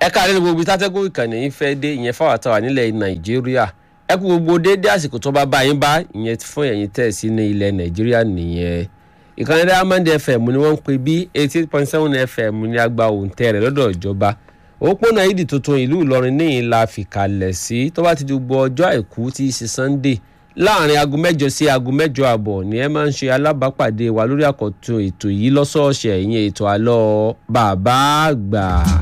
ẹ káàárẹ̀ ní gbogbo tátẹ́gùn ìkànnì yìí fẹ́ dé ìyẹn fáwọn àtàwà nílẹ̀ nàìjíríà ẹ kú gbogbo déédéé àsìkò tó bá bá yín bá ìyẹn fún ẹ̀yin tẹ̀ sí ní ilẹ̀ nàìjíríà nìyẹn ìkànnì diamond fm ni wọ́n ń pè bí eighty eight point seven fm ní agba òǹtẹ̀ rẹ̀ lọ́dọ̀ ìjọba òpópónà ìdì tuntun ìlú ìlọrin níyìn la fìkàlẹ̀ sí tó bá ti di gbogbo ọjọ́ àìkú tí í ṣe sunday láàrin aago mẹ́jọ sí aago mẹ́jọ àbọ̀ ni ẹ máa ń ṣe alábàápàdé wa lórí àkọ́tún ètò yìí lọ́sọ̀ọ̀sẹ̀ ìyẹn ètò àlọ́ bàbá àgbà.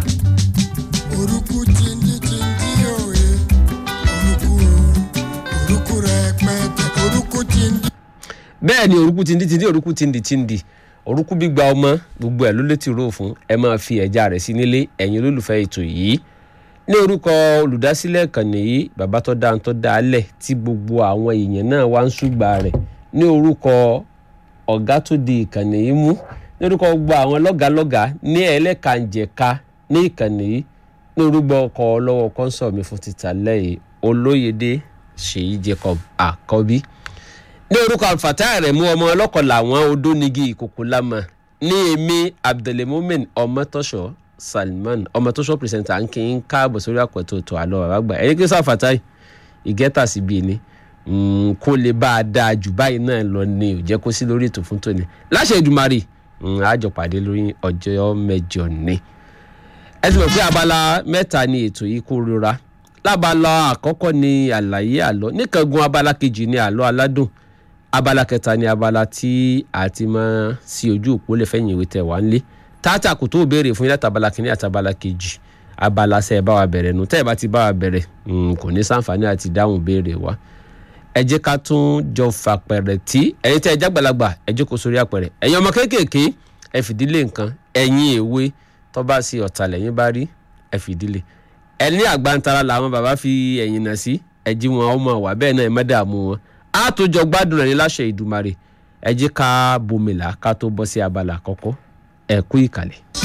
orúkú tindi tindi òye orúkú orúkú rẹpẹtẹ orúkú tindi. bẹ́ẹ̀ ni orúkú tindi tindi orúkú tindi tindi orúkú gbígba ọmọ gbogbo ẹ̀ ló létí rò fún ẹ máa fi ẹ̀já rẹ̀ sí nílé ẹ̀yin olólùfẹ́ ètò yìí ní orúkọ olùdásílẹ̀ ìkànnì yìí bàbá tó dáa tó dáa lẹ̀ tí gbogbo àwọn èèyàn náà wá ń ṣùgbà rẹ̀ ní orúkọ ọ̀gá tó di ìkànnì yìí mú ní orúkọ gbogbo àwọn lọ́gàálọ́gàá ní ẹlẹ́kànjẹ̀ka ní ìkànnì yìí ní orúkọ ọkọ̀ ọlọ́wọ́ kọ́ńsọ̀ mi fún títà lẹ́yìn olóyèdè ṣèyí jacob àkọ́bí ní orúkọ alfatai rẹ̀ mú ọmọ ọlọ́kọ̀ làwọn odónigi ìkòkò lámà ní èmi abdulmumin ọmọtọ́ṣọ́ salman ọmọtọ́ṣọ́ pírẹsẹ̀ntà ń kí n káàbọ̀ sórí àpẹ̀tọ̀ tó àlọ́ bàbá gbà ẹni kí sàfàtàì ìgẹ́tà síbi ni kó lè bá a dáa jù báyìí náà lọ ni ò jẹ́ kó sí lórí ètò fún tòní láṣẹ ìdùmarì àjọ pàdé lórí ọjọ́ mẹ́jọ ni ẹ ti mọ̀ pé abala mẹ́ta ni ètò yìí kó rora lábala àkọ́kọ́ ni àlàyé àlọ́ níkàngun abala kejì ni àlọ́ aládùn abala kẹta ni abala tí a ti máa sí ojú òpó lè fẹ́yìn ìwé tẹ̀ wá ń lé tààtà kò tó béèrè fún yín láti abala kìíní àti abala kejì abala sẹ́ ẹ bá wa bẹ̀rẹ̀ nù tẹ́ ẹ bá ti bá wa bẹ̀rẹ̀ kò ní sàǹfààní àti dáhùn béèrè wa ẹ jẹ́ ká tún jọ fàpẹ̀rẹ̀ tí ẹ̀yin tẹ́ ẹ jágbàlagbà ẹ jókòó sórí àpẹ̀rẹ̀ ẹ̀yin ọmọ kéékèèké ẹ fìdílé nǹkan ẹ̀yin èwe tó bá sí ọ̀tà lẹ́yìn bá rí ẹ fìdílé ẹ ní àgbàntara làwọn bàbá fi ẹ̀yìn nà sí ẹ jí wọn ọmọ wà bẹ́ẹ̀ náà ẹ má dààmú wọn á tó jọ gbádùn rẹ̀ ní láṣẹ ìdùmarè ẹ jẹ́ ká bomìlà ká tó bọ́ sí abala àkọ́kọ́ ẹ kú ìkàlẹ̀.